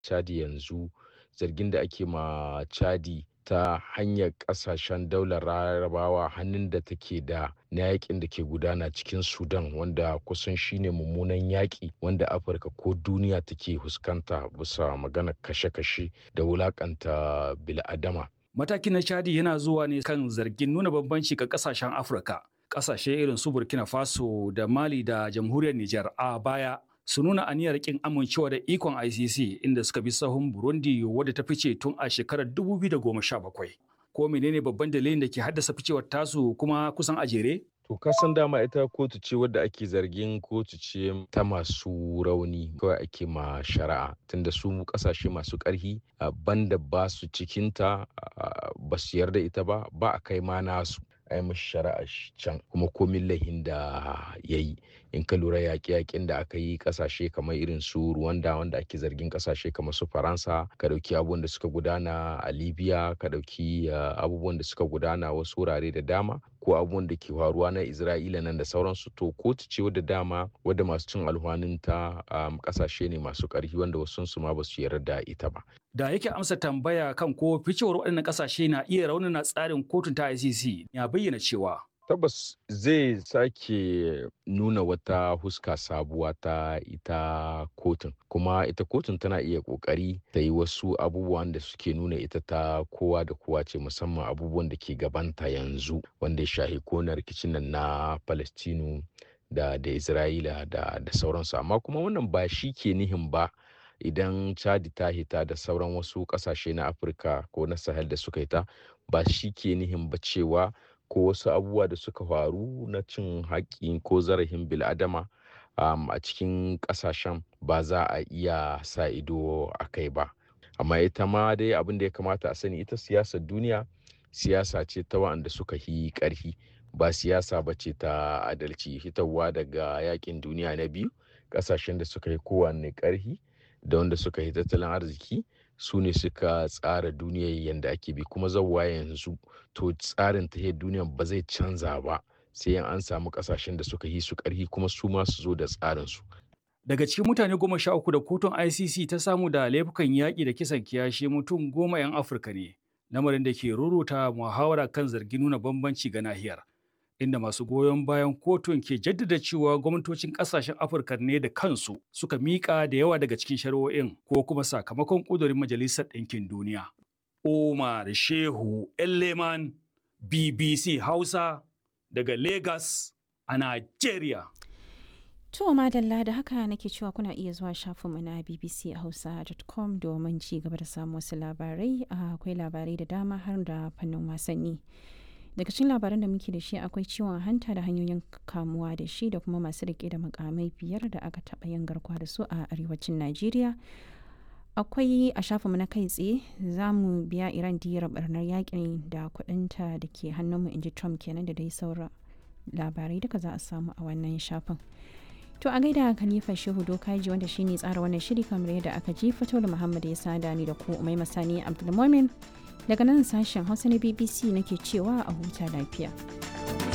chadi yanzu zargin da ake ma chadi ta hanyar kasashen daular larabawa hannun da take da na yakin da ke gudana cikin sudan wanda kusan shine mummunan yaƙi wanda afirka ko duniya take fuskanta bisa maganar kashe-kashe da wulakanta bil'adama matakin na chadi yana zuwa ne kan zargin nuna bambanci ga kasashen afirka kasashe irin su burkina faso da mali da jamhuriyar niger a baya su nuna aniyar kin amincewa da ikon ICC inda suka bi sahun Burundi wadda ta fice tun a shekarar 2017. Ko menene babban dalilin da ke haddasa ficewar tasu kuma kusan a jere? To kasan dama ita kotu ce wadda ake zargin kotu ce ta masu rauni kawai ake ma shari'a tunda su kasashe masu ƙarfi banda ba su cikinta ba su yarda ita ba ba a kai ma nasu a yi mashi shari'a can kuma komin lahin da ya yi in ka lura yaƙe-yaƙen da aka yi ƙasashe kamar irin su Rwanda wanda ake zargin ƙasashe kamar su Faransa ka ɗauki abubuwan da suka gudana a Libya ka ɗauki abubuwan da suka gudana wasu wurare da dama ko abubuwan da ke faruwa na Isra'ila nan da sauransu to kotu ce wadda dama wadda masu cin alhwanin ta ƙasashe ne masu ƙarfi wanda wasu su ma ba su yarda da ita ba. Da yake amsa tambaya kan ko ficewar waɗannan ƙasashe na iya raunana tsarin kotun ta ICC ya bayyana cewa tabbas zai sake nuna wata huska sabuwa ta ita kotun kuma ita kotun tana iya kokari ta yi wasu abubuwan da suke nuna ita ta kowa da kowa ce musamman abubuwan da ke gabanta yanzu wanda ya shahi kona rikicin nan na palestinu da da isra'ila da da sauransu amma kuma wannan ba shi ke nihin ba idan chadi ta hita da sauran wasu kasashe na afirka ko na sahel da suka hita ba shi ke nihin ba cewa ko wasu abubuwa da suka faru na cin haƙƙi ko zarafin bil'adama um, a cikin ƙasashen ba za a iya sa ido a kai ba amma ita ma dai abin da ya kamata a sani ita siyasar duniya siyasa ce ta wa'anda suka yi ƙarfi ba siyasa ba ce ta adalci hitarwa daga yakin duniya na biyu ƙasashen da suka yi kowanne ƙarfi da wanda suka yi tattalin arziki su ne suka tsara duniyar yadda ake bi kuma zauwa yanzu to tsarin ta duniyar ba zai canza ba sai an samu kasashen da suka yi su karhi kuma su ma su zo da tsarin su daga cikin mutane goma sha uku da kotun icc ta samu da laifukan yaƙi da kisan kiyashi mutum goma 'yan afirka ne lamarin da ke ruruta muhawara kan zargin nuna bambanci ga nahiyar inda masu goyon bayan kotun ke jaddada cewa gwamnatocin kasashen afirka ne da kansu suka miƙa da yawa daga cikin shari'o'in ko kuma sakamakon ƙudurin majalisar ɗinkin duniya umar shehu leman bbc hausa daga lagos a nigeria To madalla da haka nake cewa kuna iya zuwa shafinmu na bbchausa.com domin ci gaba da samun wasu labarai akwai labarai da dama har da fannin wasanni. daga cikin labaran da muke da shi akwai ciwon hanta da hanyoyin kamuwa da shi da kuma masu rike da makamai biyar da aka taɓa yin garkuwa da su a arewacin najeriya akwai a shafinmu na kai tsaye za mu biya iran diyar barnar yakin da kudinta da ke hannunmu inji trump kenan da dai sauran labarai duka za a samu a wannan shafin to a gaida khalifa shehu dokaji wanda shine tsara wannan shiri kamar yadda aka ji fito da muhammad ya sada ni da ku umai masani abdulmomin daga nan sashen hausa na bbc nake cewa a huta lafiya